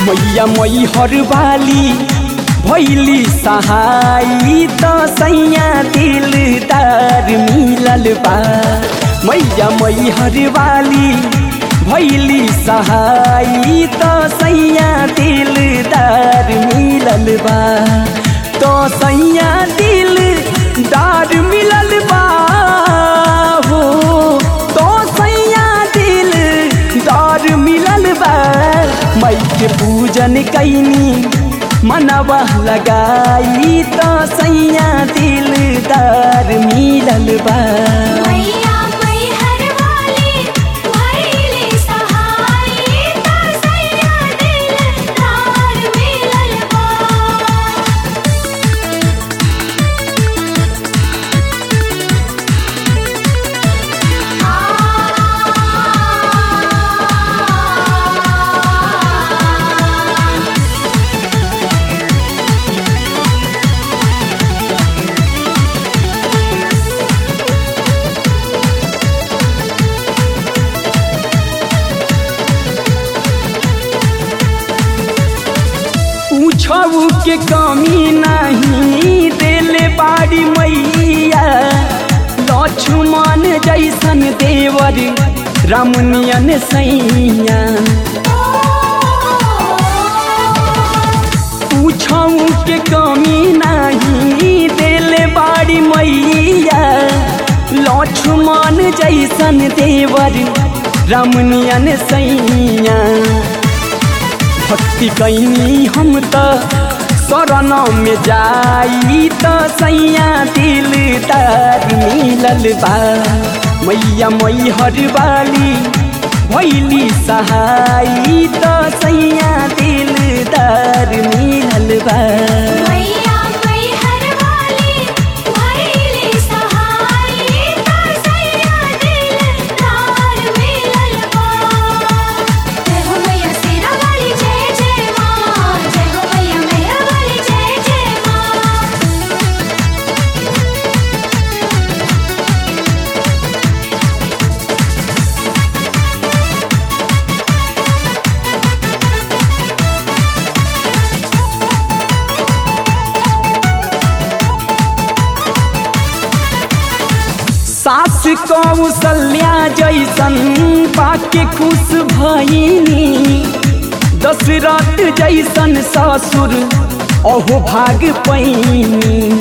मैया मै हरबाली भैली सहाई त सैया दिलदार मिलल बा मैया मै हरबाली भैली सहाई त सैया दिलदार मिलल बा तो सैया दिलदार मिलल बा हो तो सैया दिलदार मिलल बा मई के पूजन कैनी मनवा लगाई त सैया दिलदार मिलल बा मैया मै हरवाली भैली सहाई त सैया दिलदार मिलल बा पूछऊ के कमी नहीं दिल बाड़ी मैया लक्ष्मण जैसन देवर रमनियन सैया पूछऊ के कमी नहीं दिल बाड़ी मैया लक्ष्मण जैसन देवर रमनियन सैया भक्ति कैनी हम त शरण में जाई त सैया दिलदार मिलल बा मैया मै हरबाली भैली सहाई त सैया दिलदार मिलल बा मैया मै हरवाली भैली सहाई त सैया दिलदार मिलल बा जय हो मैया शेरा वाली जय जय माँ जय हो मैया मेहर वाली जय जय माँ सास कौशल्या जैसन पाके खुश भइनी दशरथ जैसन ससुर अहो भाग पैनी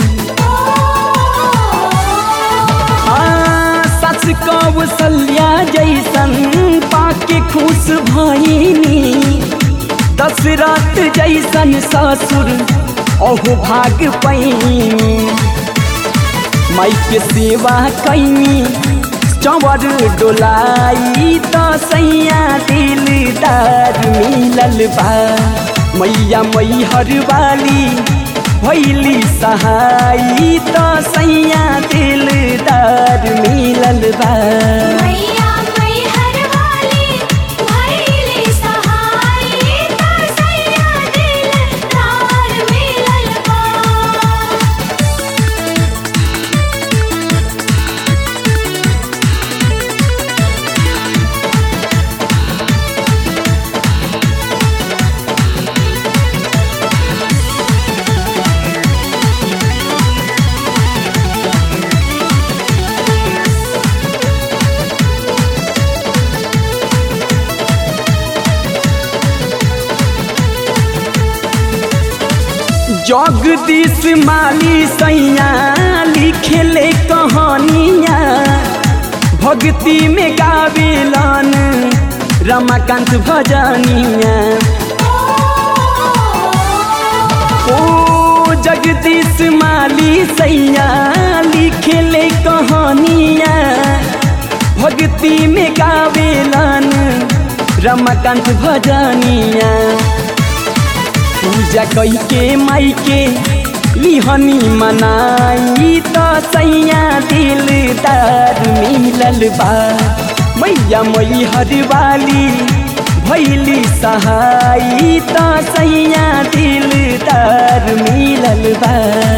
सस कौशल्या जैसन पाके खुश भइनी दशरथ जैसन ससुर अहो भाग पैनी माई के सेवा कैनी चवर डोलाई त सैया दिलदार मिलल बा मैया मै हरबाली भैली सहाई त सैया दिलदार मिलल बा मैया मै हरवाली भैली सहाई त सैया दिलदार मिलल बा जगदीश माली सैया लिखेले कहानिया भक्ति में गावेलन रमाकांत भजनिया ओ जगदीश माली सैया लिखेले कहानिया भक्ति में गावेलन रमाकांत भजनिया पूजा कई के माई के लिहनी मनाई त सैया दिलदार मिलल बा मैया मै हरवाली भैली सहाई त सैया दिलदार मिलल बा